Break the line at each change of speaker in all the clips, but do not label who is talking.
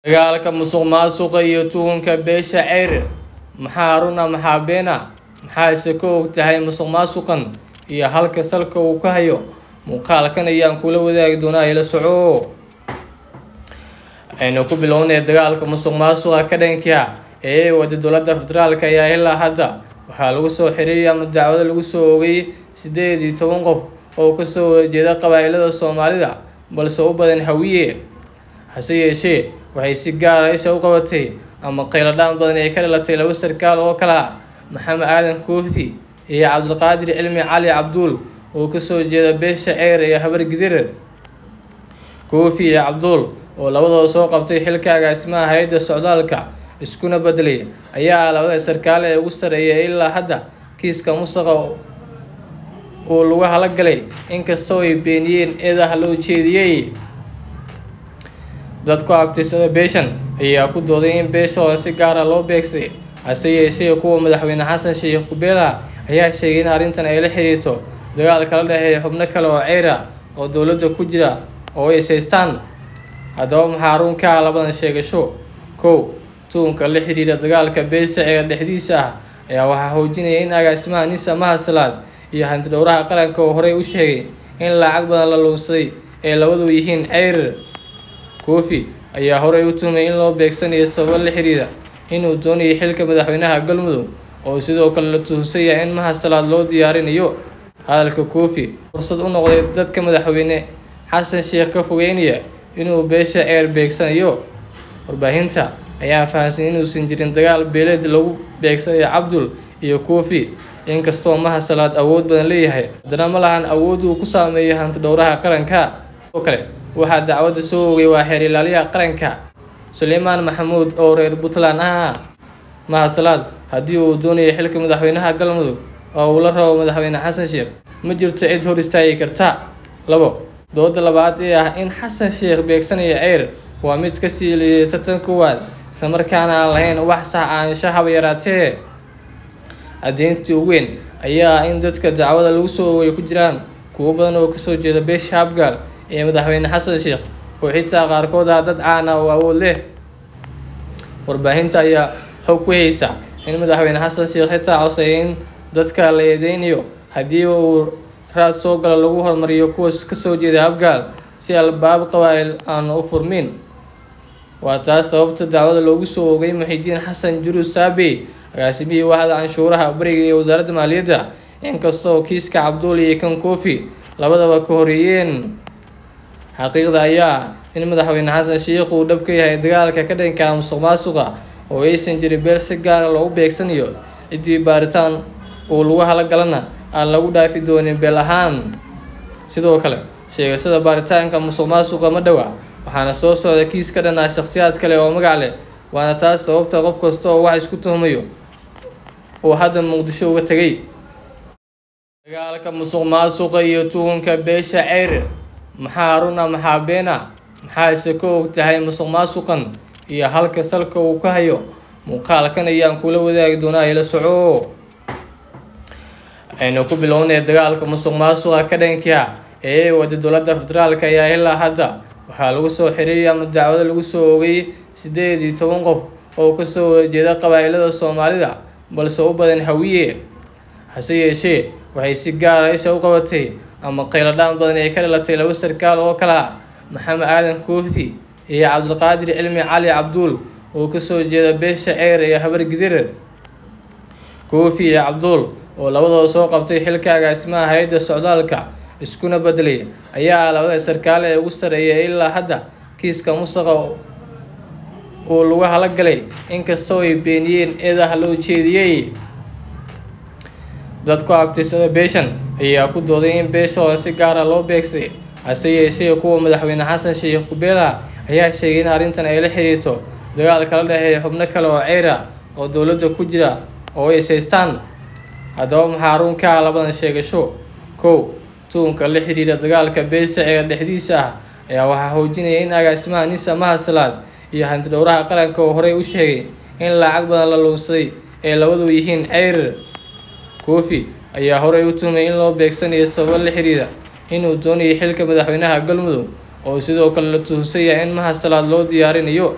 dagaalka musuqmaasuqa iyo tuhunka beesha ceyr maxaa runa maxaa beena maxaase ka og tahay musuqmaasuqan iyo halka salka uu ka hayo muuqaalkan ayaan kula wadaagi doonaa ila soco aynu ku bilownay dagaalka musuqmaasuqa ka dhanka ee ay wada dowladda federaalk ayaa ilaa hadda waxaa lagu soo xiriiriyay ama dacwado lagu soo oogay sideed iyo toban qof oo kasoo wada jeeda qabaa'ilada soomaalida balse u badan hawiye hase yeeshee waxay si gaara isha u qabatay ama qayladhaan badan ay ka dhalatay laba sarkaal oo kala ah maxamed aadan koofi iyo cabdulqaadir cilmi cali cabduul oo kasoo jeeda beesha ceyr iyo habar gidir koofi iyo cabduul oo labadooda soo qabtay xilka agaasimaha hay-adda socdaalka iskuna bedelay ayaa ah labada sarkaal ee ugu sareeya ilaa hadda kiiska musaqa uu lagu halagalay inkastoo ay beeniyeen eedaha loo jeediyey dadku abtirsada beeshan ayaa ku dooday in beeshooda si gaara loo beegsaday hase yeeshee kuwa madaxweyne xasan sheekh kubeela ayaa sheegay in arrintan ay la xiriirto dagaal kala dhexeeya xubno kale oo ceyra oo dowladda ku jira oo ay saystaan haddaba maxaa run ka ah labadan sheegasho kow tuhunka la xiriira dagaalka beesha ceer dhexdiisa ah ayaa waxaa xoojinaya in agaasimaha nisa mahasalaad iyo hantidhowraha qaranka oo horey u sheegay in lacag badan la luunsaday ee labadu yihiin ceyr koofi ayaa horey u tuhmay in loo beegsanayo sababo la xiriira inuu doonayay xilka madaxweynaha galmudug oo sidoo kale la tuhunsan yahay in mahasalaad loo diyaarinayo hadalka koofi fursad u noqday dadka madaxweyne xasan sheekh ka fogeynaya inuu beesha ceer beegsanayo warbaahinta ayaa fahamsan inuusan jirin dagaal beeleed lagu beegsanayo cabdul iyo koofi inkastoo mahasalaad awood badan leeyahay haddana ma lahan awood uu ku saameeyo hantidhowraha qaranka oo kale waxaa dacwadda soo ogay waa xeer ilaaliyaha qaranka suleymaan maxamuud oo reer puntland ah mahasalaad haddii uu doonayo xilka madaxweynaha galmudug oo uu la rabo madaxweyne xasan sheekh ma jirto cid hor istaagi karta labo dooda labaad ee ah in xasan sheekh beegsanayo ceyr waa mid kasii liidata tan koowaad islamarkaana aan lahayn wax sax aansha haba yaraatee caddeyntii ugu weyn ayaa ah in dadka dacwada lagu soo oogay ku jiraan kuwo badan oo kasoo jeeda beesha habgaal ee madaxweyne xasan sheekh oo xitaa qaarkood ah dad caan ah oo awood leh warbaahinta ayaa xog ku haysa in madaxweyne xasan sheekh xitaa codsayay in dadka la eedeynayo haddii uu raad soo galo lagu hormariyo kuwa kasoo jeeda habgaal si albaab qabaa'il aan u furmin waa taas sababta dacwada loogu soo oogay muxidiin xasan jurus saabey agaasimihii waaxda canshuuraha bariga ee wasaaradda maaliyadda inkastoo kiiska cabduul iyo kan koofi labadaba ka horeeyeen xaqiiqda ayaa in madaxweyne xasan sheekh uu dhab ka yahay dagaalka ka dhanka musuq maasuqa oo aysan jirin beel si gaara loogu beegsanayo ciddii baaritaan uu lagu halagalana aan lagu dhaafi doonin beel ahaan sidoo kale sheegasada baaritaanka musuq maasuqa ma dhowa waxaana soo socda kiis ka dhan ah shakhsiyaad kale oo magac leh waana taas sababta qof kasta oo wax isku tuhmayo uu hadda muqdisho uga tegay dagaalka musuq maasuqa iyo tuhunka beesha ceyr maxaa runa maxaa beena maxaase ka og tahay musuq maasuqan iyo halka salka uu ka hayo muuqaalkan ayaan kula wadaagi doonaa ila soco aynu ku bilownay dagaalka musuq maasuqa ka dhanka ee ay wada dowladda federaalk ayaa ilaa hadda waxaa lagu soo xiriiriyay ama dacwado lagu soo oogay sideed iyo toban qof oo kasoo wada jeeda qabaa'ilada soomaalida balse u badan hawiye hase yeeshee waxay si gaara isha u qabatay ama qayladhaan badan ay ka dhalatay laba sarkaal oo kala ah maxamed aadan koofi iyo cabdulqaadir cilmi cali cabduul oo kasoo jeeda beesha ceyr iyo habar gidir koofi iyo cabduul oo labadooda soo qabtay xilka agaasimaha hay-adda socdaalka iskuna bedelay ayaa ah labada sarkaal ee ugu sareeya ilaa hadda kiiska musaqa uu lagu halagalay inkastoo ay beeniyeen eedaha loo jeediyey dadku abtirsada beeshan ayaa ku dooday in beeshooda si gaara loo beegsaday hase yeeshee kuwa madaxweyne xasan sheekh kubeela ayaa sheegay in arrintan ay la xiriirto dagaal kala dhexeeya xubno kale oo ceyra oo dowladda ku jira oo ay saystaan haddaba maxaa run ka ah labadan sheegasho kow tuhunka la xiriira dagaalka beesha ceer dhexdiisa ah ayaa waxaa xoojinaya in agaasimaha nisa mahasalaad iyo hantidhowraha qaranka oo horey u sheegay in lacag badan la luunsaday ee labadu yihiin ceyr koofi ayaa horey u tuhmay in loo beegsanayo sababo la xiriira inuu doonayay xilka madaxweynaha galmudug oo sidoo kale la tuhunsan yahay in mahasalaad loo diyaarinayo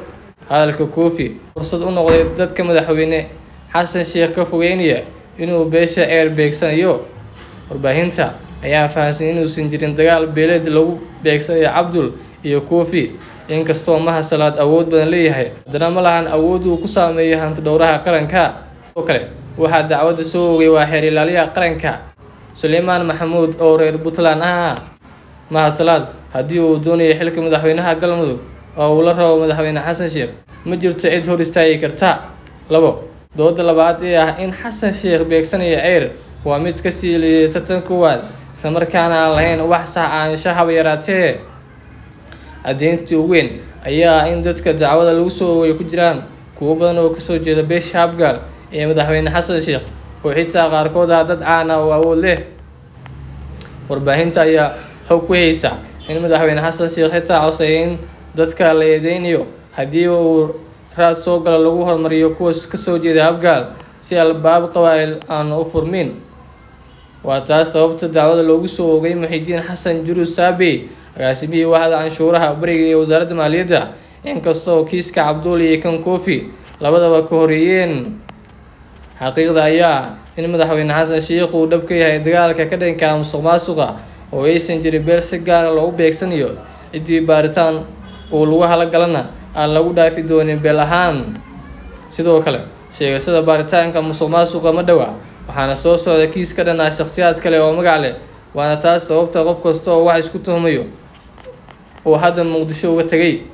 hadalka koofi fursad u noqday dadka madaxweyne xasan sheekh ka fogeynaya inuu beesha ceer beegsanayo warbaahinta ayaa fahamsan inuusan jirin dagaal beeleed lagu beegsanayo cabdul iyo koofi inkastoo maha salaad awood badan leeyahay haddana ma lahan awood uu ku saameeyo hanti dhowraha qaranka oo kale waxaa dacwadda soo ogay waa xeer ilaaliyaha qaranka suleymaan maxamuud oo reer puntland ah maha salaad haddii uu doonayo xilka madaxweynaha galmudug oo uu la rabo madaxweyne xasan sheekh ma jirto cid hor istaagi karta labo dooda labaad ee ah in xasan sheekh beegsanayo ceyr waa mid kasii liidata tan koowaad islamarkaana aan lahayn wax sax aansha haba yaraatee caddeyntii ugu weyn ayaa ah in dadka dacwada lagu soo oogay ku jiraan kuwo badan oo kasoo jeeda beesha habgaal ee madaxweyne xasan sheekh oo xitaa qaarkood ah dad caan ah oo awood leh warbaahinta ayaa xog ku haysa in madaxweyne xasan sheekh xitaa codsayay in dadka la eedeynayo haddii uu raad soo galo lagu hormariyo kuwa kasoo jeeda habgaal si albaab qabaa'il aan u furmin waa taas sababta dacwada loogu soo oogay muxidiin xasan jurus saabey agaasimihii waaxda canshuuraha bariga ee wasaaradda maaliyadda inkastoo kiiska cabduul iyo kan koofi labadaba ka horeeyeen xaqiiqda ayaa in madaxweyne xasan sheekh uu dhab ka yahay dagaalka ka dhanka musuq maasuqa oo aysan jirin beel si gaara loogu beegsanayo ciddii baaritaan uu lagu halagalana aan lagu dhaafi doonin beel ahaan sidoo kale sheegasada baaritaanka musuq maasuqa ma dhowa waxaana soo socda kiis ka dhan ah shakhsiyaad kale oo magac leh waana taas sababta qof kasta oo wax isku tuhmayo uu hadda muqdisho uga tegay